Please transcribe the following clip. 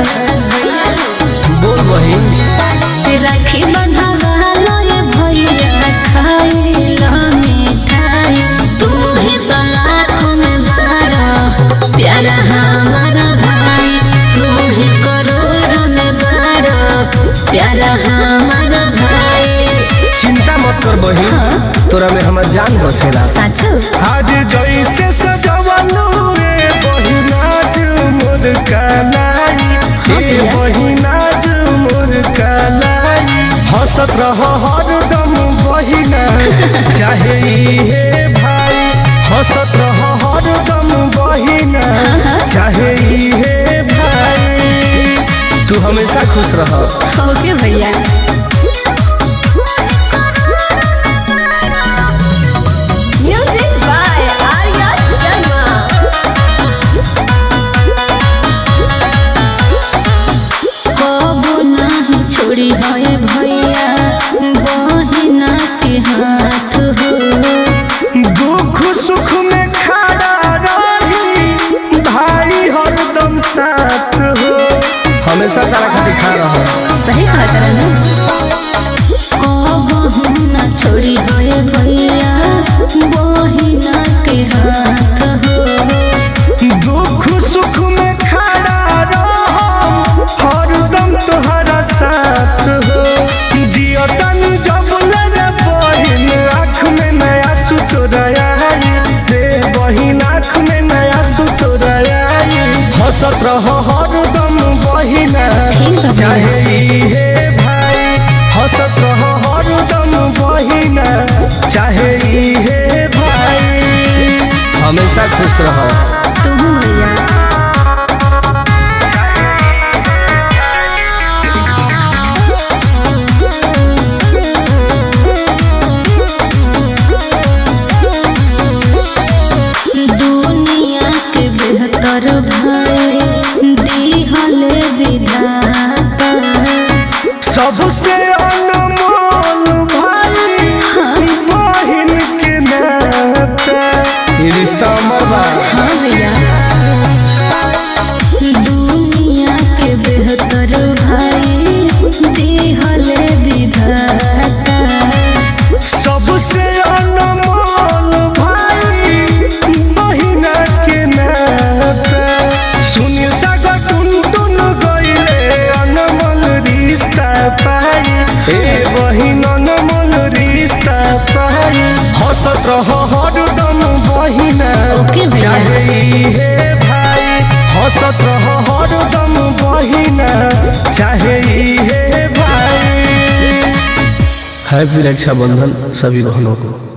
बोल बहिन राखी बंधावा ये भैया खाइला मिठाई तू ही तो लाखों में बारो प्यारा हमारा भाई तू ही करोड़ों में बारो प्यारा हमारा भाई चिंता मत कर बहिन तोरा में हमर जान बसेला साचो आज जैसे सजवलू रे बहिनाज मोर कलाई हाँ हे भैया। बहिनाज मोर कलाई हंसत रह हरदम बहिना चाहे हे भाई हंसत रह हरदम बहिना चाहे हे भाई तू हमेशा खुश रह ओके भैया म्यूजिक बाय आर्या शर्मा कबो नाही छोड़ी है भैया बहिना के हाथ हो दुख सुख में खड़ा रही भाई हरदम साथ हो हमेशा तारा खातिर खा रहा सही बात है ना कबो ना छोड़ी है भैया बहिना के हाथ हो दुख सुख में खड़ा रहो हरदम तोहरा साथ हो जियतन जब लगे बहिन आँख में नया सुतराई रे बहिन आँख में नया सुतराई हंसत रहो हरदम बहिना ठीक बा भैया। चाहे हे भाई हंसत रहो हरदम बहिना चाहे हे भाई हमेशा खुश रहो तुम भैया दुनिया के बेहतर भाई दिहले विधाता सबसे अनमोल भाई बहिन के नाता ये रिश्ता अमर बा हाँ भैया दुनिया के बेहतर भाई दिहले विधाता सबसे अनमोल भाई बहिन के नाता सुनी सागर टुन टुन गइले अनमोल रिश्ता पाई ए बहिन अनमोल रिश्ता पाई हंसत रहो हरदम बहिना ओके भैया। चाहे हे भाई हंसत रहो हरदम बहिना चाहे हे भाई हैप्पी रक्षाबंधन सभी बहनों को